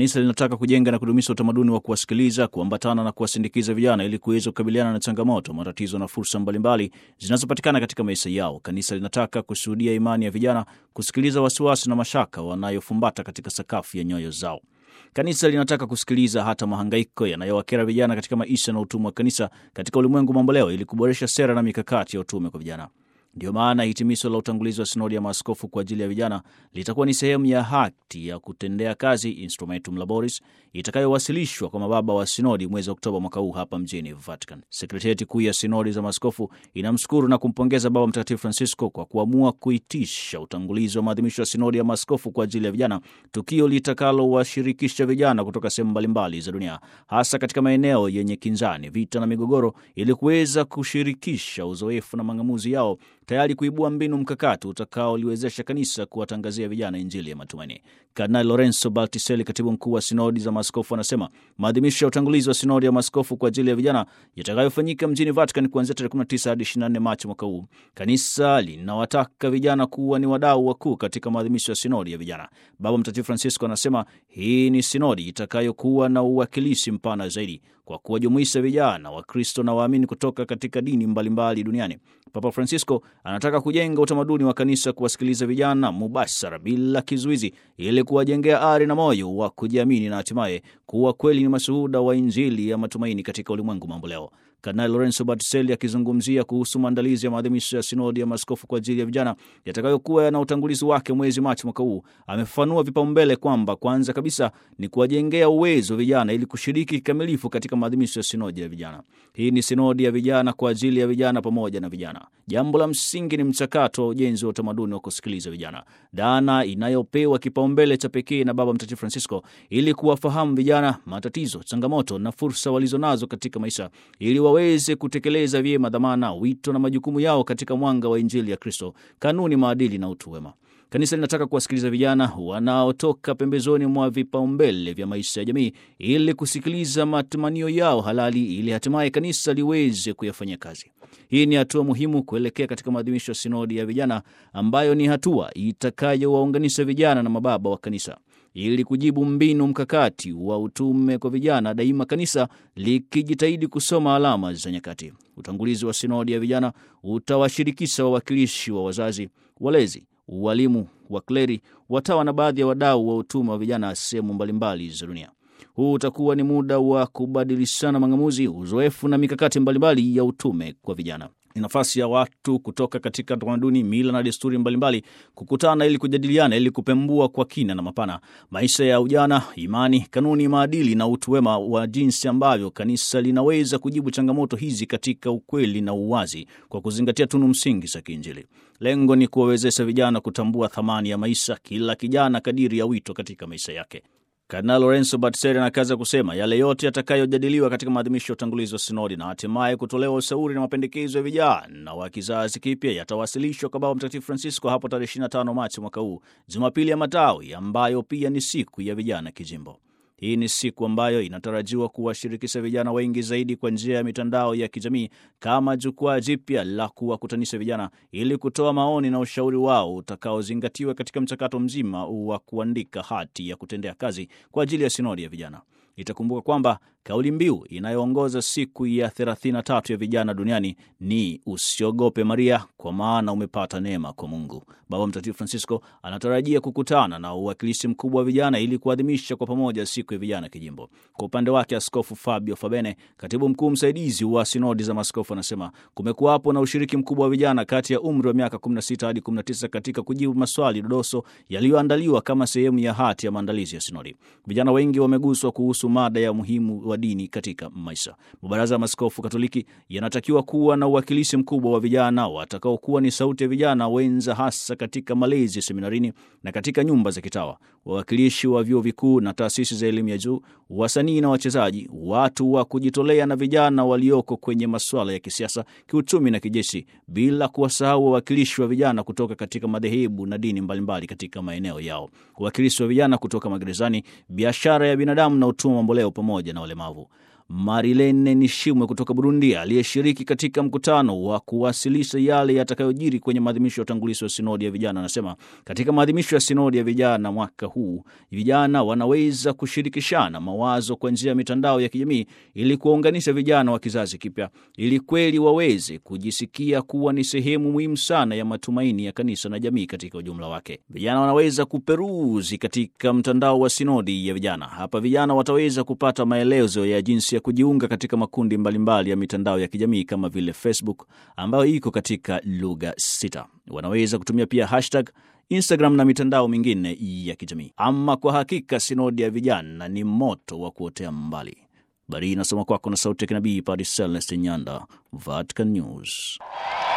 Kanisa linataka kujenga na kudumisha utamaduni wa kuwasikiliza, kuambatana na kuwasindikiza vijana ili kuweza kukabiliana na changamoto, matatizo na fursa mbalimbali zinazopatikana katika maisha yao. Kanisa linataka kushuhudia imani ya vijana, kusikiliza wasiwasi na mashaka wanayofumbata katika sakafu ya nyoyo zao. Kanisa linataka kusikiliza hata mahangaiko yanayowakera vijana katika maisha na utume wa kanisa katika ulimwengu mamboleo, ili kuboresha sera na mikakati ya utume kwa vijana. Ndiyo maana hitimisho la utangulizi wa sinodi ya maaskofu kwa ajili ya vijana litakuwa ni sehemu ya hati ya kutendea kazi Instrumentum Laboris itakayowasilishwa kwa mababa wa sinodi mwezi Oktoba mwaka huu hapa mjini Vatican. Sekretarieti kuu ya sinodi za maaskofu inamshukuru na kumpongeza Baba Mtakatifu Francisco kwa kuamua kuitisha utangulizi wa maadhimisho ya sinodi ya maaskofu kwa ajili ya vijana, tukio litakalowashirikisha vijana kutoka sehemu mbalimbali za dunia, hasa katika maeneo yenye kinzani, vita na migogoro, ili kuweza kushirikisha uzoefu na mang'amuzi yao tayari kuibua mbinu mkakati utakaoliwezesha kanisa kuwatangazia vijana injili ya matumaini. Kardinali Lorenzo Baltiselli, katibu mkuu wa sinodi za maaskofu, anasema maadhimisho ya utangulizi wa sinodi ya maaskofu kwa ajili ya vijana yatakayofanyika mjini Vatican kuanzia tarehe 19 hadi 24 Machi mwaka huu, kanisa linawataka vijana kuwa ni wadau wakuu katika maadhimisho ya sinodi ya vijana. Baba Mtakatifu Francisco anasema hii ni sinodi itakayokuwa na uwakilishi mpana zaidi kwa kuwajumuisha vijana wa Kristo na waamini kutoka katika dini mbalimbali mbali duniani. Papa Francisco anataka kujenga utamaduni wa kanisa kuwasikiliza vijana mubashara bila kizuizi, ili kuwajengea ari na moyo wa kujiamini na hatimaye kuwa kweli ni mashuhuda wa Injili ya matumaini katika ulimwengu mambo leo. Kardinali Lorenzo Battiselli akizungumzia kuhusu maandalizi ya maadhimisho ya sinodi ya maaskofu kwa ajili ya vijana yatakayokuwa na utangulizi wake mwezi Machi mwaka huu, amefafanua vipaumbele kwamba kwanza kabisa ni kuwajengea uwezo vijana ili kushiriki kikamilifu katika maadhimisho ya sinodi ya vijana. Hii ni sinodi ya vijana kwa ajili ya vijana pamoja na vijana. Jambo la msingi ni mchakato wa ujenzi wa utamaduni wa kusikiliza vijana, dhana inayopewa kipaumbele cha pekee na Baba Mtakatifu Francisco ili kuwafahamu vijana matatizo, changamoto na fursa walizonazo katika maisha ili waweze kutekeleza vyema dhamana, wito na majukumu yao katika mwanga wa Injili ya Kristo, kanuni, maadili na utu wema. Kanisa linataka kuwasikiliza vijana wanaotoka pembezoni mwa vipaumbele vya maisha ya jamii ili kusikiliza matamanio yao halali ili hatimaye kanisa liweze kuyafanyia kazi. Hii ni hatua muhimu kuelekea katika maadhimisho ya sinodi ya vijana ambayo ni hatua itakayowaunganisha vijana na mababa wa kanisa ili kujibu mbinu mkakati wa utume kwa vijana, daima kanisa likijitahidi kusoma alama za nyakati. Utangulizi wa sinodi ya vijana utawashirikisha wawakilishi wa wazazi, walezi, walimu, wakleri, watawa na baadhi ya wadau wa utume wa vijana sehemu mbalimbali za dunia. Huu utakuwa ni muda wa kubadilishana mang'amuzi, uzoefu na mikakati mbalimbali ya utume kwa vijana. Ni nafasi ya watu kutoka katika tamaduni, mila na desturi mbalimbali kukutana ili kujadiliana, ili kupembua kwa kina na mapana maisha ya ujana, imani, kanuni, maadili na utu wema wa jinsi ambavyo kanisa linaweza kujibu changamoto hizi katika ukweli na uwazi kwa kuzingatia tunu msingi za kiinjili. Lengo ni kuwawezesha vijana kutambua thamani ya maisha, kila kijana kadiri ya wito katika maisha yake. Kardinal Lorenzo Battiselli anakaza kusema yale yote yatakayojadiliwa katika maadhimisho ya utangulizi wa sinodi na hatimaye kutolewa ushauri na mapendekezo ya vijana wa kizazi kipya yatawasilishwa kwa Baba Mtakatifu Francisco hapo tarehe 25 Machi mwaka huu, Jumapili ya Matawi, ambayo pia ni siku ya vijana kijimbo. Hii ni siku ambayo inatarajiwa kuwashirikisha vijana wengi zaidi kwa njia ya mitandao ya kijamii kama jukwaa jipya la kuwakutanisha vijana ili kutoa maoni na ushauri wao utakaozingatiwa katika mchakato mzima wa kuandika hati ya kutendea kazi kwa ajili ya sinodi ya vijana. Itakumbuka kwamba kauli mbiu inayoongoza siku ya 33 ya vijana duniani ni usiogope Maria, kwa maana umepata neema kwa Mungu. Baba Mtakatifu Francisco anatarajia kukutana na uwakilishi mkubwa wa vijana ili kuadhimisha kwa pamoja siku ya vijana kijimbo. Kwa upande wake, Askofu Fabio Fabene, katibu mkuu msaidizi wa sinodi za maaskofu, anasema kumekuwapo na ushiriki mkubwa wa vijana kati ya umri wa miaka 16 hadi 19 katika kujibu maswali dodoso yaliyoandaliwa kama sehemu ya hati ya maandalizi ya sinodi. Vijana wengi wameguswa kuhusu mada ya umuhimu wa dini katika maisha. Mabaraza ya Maaskofu Katoliki yanatakiwa kuwa na uwakilishi mkubwa wa vijana watakaokuwa ni sauti ya vijana wenza, hasa katika malezi seminarini na katika nyumba za kitawa, wawakilishi wa vyuo vikuu na taasisi za elimu ya juu, wasanii na wachezaji, watu wa kujitolea na vijana walioko kwenye masuala ya kisiasa, kiuchumi na kijeshi, bila kuwasahau wawakilishi wa vijana kutoka katika madhehebu na dini mbalimbali katika maeneo yao, wawakilishi wa vijana kutoka magerezani, biashara ya binadamu na utumwa mamboleo pamoja na walemavu. Marilene Nishimwe kutoka Burundi, aliyeshiriki katika mkutano wa kuwasilisha yale yatakayojiri kwenye maadhimisho ya utangulizi wa sinodi ya vijana, anasema katika maadhimisho ya sinodi ya vijana mwaka huu, vijana wanaweza kushirikishana mawazo kwa njia ya mitandao ya kijamii ili kuwaunganisha vijana wa kizazi kipya, ili kweli waweze kujisikia kuwa ni sehemu muhimu sana ya matumaini ya kanisa na jamii katika ujumla wake. Vijana wanaweza kuperuzi katika mtandao wa sinodi ya vijana. Hapa vijana wataweza kupata maelezo ya jinsi ya kujiunga katika makundi mbalimbali mbali ya mitandao ya kijamii kama vile Facebook ambayo iko katika lugha sita. Wanaweza kutumia pia hashtag Instagram na mitandao mingine ya kijamii. Ama kwa hakika sinodi ya vijana ni moto wa kuotea mbali. Habari inasoma kwako na sauti ya kinabii Padre Celeste Nyanda, Vatican News.